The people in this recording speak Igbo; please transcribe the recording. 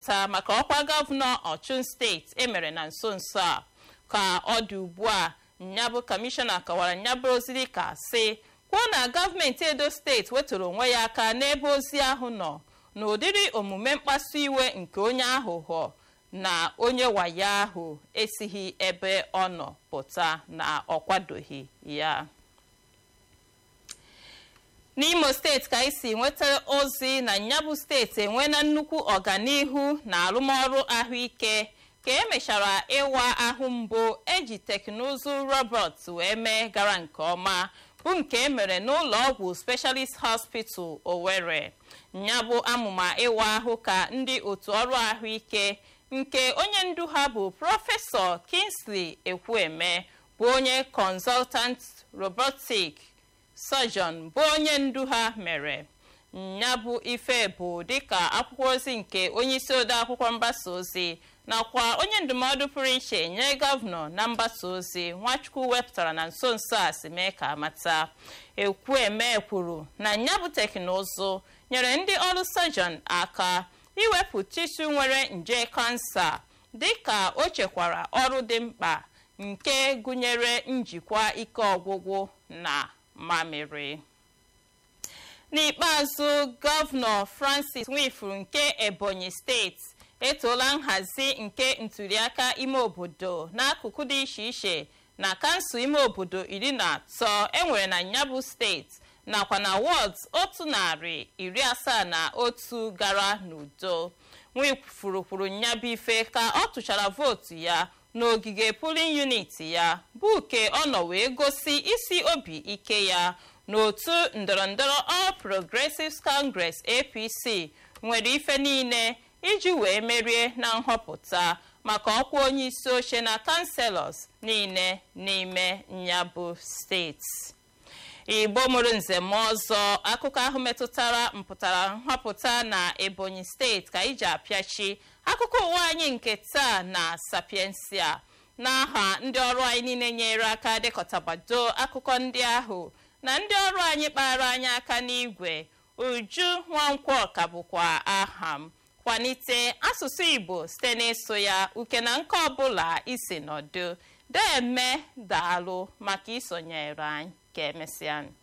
nhọpụta maka ọkwa gọvanọ ọchụn steeti emere na nso nso a ka ọ dị ugbu a nyabụ kọmishọna kọwara nyabụ ozi dịka sị kwuo na gọọmenti edo steeti wetụrụ onwe ya aka n'ebe ozi ahụ nọ n'ụdịrị omume mkpasu iwe nke onye aghụghọ na onye wayo ahụ esighị ebe ọ nọ pụta na ọ kwadoghị ya n'imo steeti ka anyị si nweta ozi na nyabụ steeti enweela nnukwu ọganihu na arụmọrụ ahụike ka emechara ịwa ahụ mbụ eji teknụzụ robot wee mee gara nke ọma bụ nke emere n'ụlọ ọgwụ specialist hospital owerri nyabụ amụma ịwa ahụ ka ndị otu ọrụ ahụike nke onye ndu ha bụ prọfesọ kingsley ekwueme bụ onye consultant robotic surgeon bụ onye ndu ha mere ya bụ ife bụ dịka akwụkwọ ozi nke onye isi ode akwụkwọ mgbasa ozi nakwa onye ndụmọdụ pụrụ iche nye gọvanọ na mgbasa ozi nwachukwu wepụtara na nso nso a si mee ka amata ekwueme kwuru na ya bụ teknụzụ nyere ndị ọrụ surgeon aka iwepụ tishu nwere nje kansa dịka o chekwara ọrụ dị mkpa nke gụnyere njikwa ike ọgwụgwụ na mamịrị n'ikpeazụ gọvanọ francis nwifuru nke ebonyi steeti etoola nhazi nke ntuliaka ime obodo n'akụkụ dị iche iche na kansụl ime obodo iri na atọ enwere na nyabụ steeti nakwa na wọds otu narị iri asaa na otu gara n'udo nwifuru kwuru nyabụ ife ka ọ tụchara vootu ya n'ogige polin unit ya bụ ke ọ nọ wee gosi isi obi ike ya n'otu ndọrọndọrọ all progressives congress apc nwere ife niile iji wee merie na nhọpụta maka ọkwa onye isi oche na kanselọs niile n'ime nyabụ steeti igbo mụrụ nzem ọzọ akụkọ ahụ metụtara mpụtara nhọpụta na ebonyi steeti ka iji apịachi akụkọ ụwa anyị nke taa na sapiensia n'aha ndị ọrụ anyị niile nyere aka dekọtabado akụkọ ndị ahụ na ndị ọrụ anyị kpara anyị aka n'igwe uju nwankwọ ka bụkwa aha m kwalite asụsụ igbo site n'ịsụ ya uke na nke ọbụla isi nọdụ deme daalụ maka isonyere anyị ka emesịa